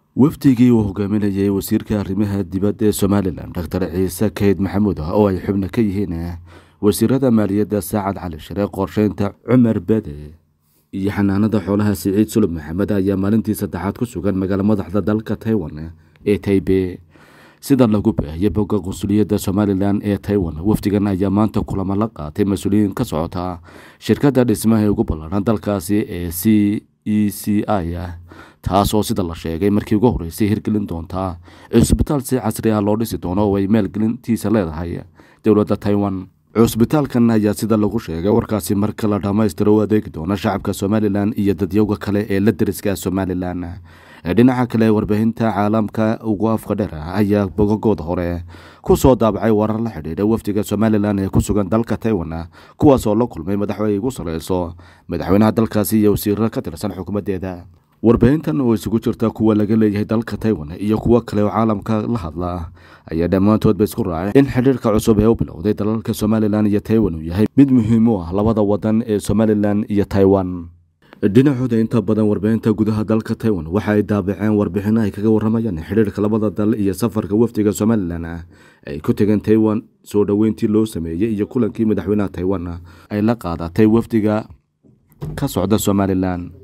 wafdigii uu hogaaminayay wasiirka arrimaha dibadda ee somalilan doctor ciise kayd maxamuud oo ay xubno ka yihiin wasiirada maaliyadda saacad cali shire qorsheynta cumar bede iyo xanaanada xoolaha siciid sulub maxamed ayaa maalintii saddexaad ku sugan magaalo madaxda dalka taiwan ee taibe sida lagu baahiyay bogga qunsuliyadda somalilan ee taiwan wafdigan ayaa maanta kulamo la qaatay mas-uuliyiin ka socota shirkadda dhismaha ee ugu ballaadhan dalkaasi ee c e c i ah taas oo sida la sheegay markii ugu horreysay hirgelin doontaa cusbitaal si casri ah loo dhisi doono oo ay maalgelintiisa leedahay dowladda taiwan cusbitaalkan ayaa sida lagu sheegay warkaasi marka la dhammaystiro u adeegi doona shacabka somalilan iyo dadyowga kale ee la deriska somalilan dhinaca kale warbaahinta caalamka ugu afka dheer ayaa bogagooda hore ku soo daabacay warar la xidhiidha wafdiga somalilan ee ku sugan dalka taiwan kuwaas oo la kulmay madaxweyne ugu sareyso madaxweynaha dalkaasi iyo wasiirro ka tirsan xukuumaddeeda warbaahintan oo isugu jirta kuwa laga leeyahay dalka taiwan iyo kuwo kale oo caalamka la hadla ayaa dhammaantoodba isku raacay in xidhiirka cusub ee u bilowday dalalka somalilan iyo taiwan uu yahay mid muhiim u ah labada wadan ee somalilan iyo taiwan dhinacooda inta badan warbaahinta gudaha dalka taiwan waxa ay daabaceen warbixino ay kaga waramayaan xidhiirka labada dal iyo safarka wafdiga somalilan ay ku tegeen taiwan soo dhoweyntii loo sameeyey iyo kulankii madaxweynaha taiwan ay la qaadatay wafdiga ka socda somalilan